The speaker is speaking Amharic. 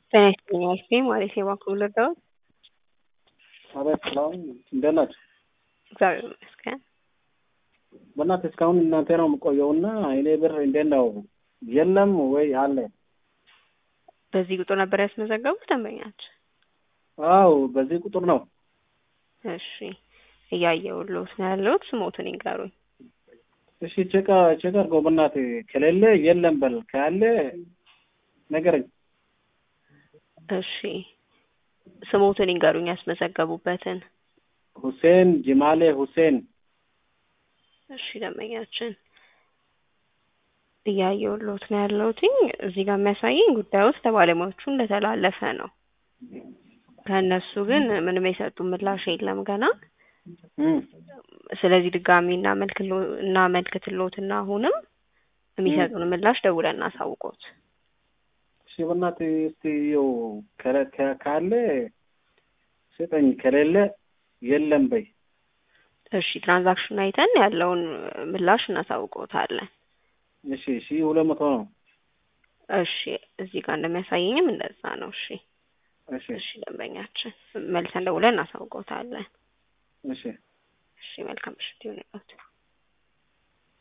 ጤና ይስጥልኝ አልፌ ማለት የባንክ ልርዳዎት? አቤት ሰላም እንደት ናችሁ? እግዚአብሔር ይመስገን። በእናትህ እስካሁን እናንተ ነው የምቆየውና እኔ ብር እንዴት ነው የለም ወይ አለ? በዚህ ቁጥር ነበር ያስመዘገቡት ደንበኛችን? አው በዚህ ቁጥር ነው። እሺ እያየሁልዎት ነው ያለሁት። ስሞትን ይንገሩኝ። እሺ ቼክ ቼክ አድርገው በእናትህ ከሌለ የለም በል ካለ ነገረኝ። እሺ ስሞትን ይንገሩኝ ያስመዘገቡበትን። ሁሴን ጅማሌ ሁሴን እሺ ደንበኛችን እያየሁልዎት ነው ያለሁት። እዚህ ጋር የሚያሳየኝ ጉዳዩ ለባለሙያዎቹ እንደተላለፈ ነው። ከእነሱ ግን ምንም የሰጡ ምላሽ የለም ገና። ስለዚህ ድጋሚ እናመልክትልዎትና አሁንም የሚሰጡን ምላሽ ደውለን እናሳውቅዎት። እሺ በእናትህ እስቲ ይኸው ካለ ስጠኝ፣ ከሌለ የለም በይ። እሺ ትራንዛክሽን አይተን ያለውን ምላሽ እናሳውቅዎታለን። እሺ ሺ ሁለት መቶ ነው። እሺ እዚህ ጋር እንደሚያሳየኝም እንደዛ ነው። እሺ እሺ እሺ ደንበኛችን መልሰን ደውለን እናሳውቅዎታለን። እሺ እሺ መልካም ምሽት ይሁንልዎት።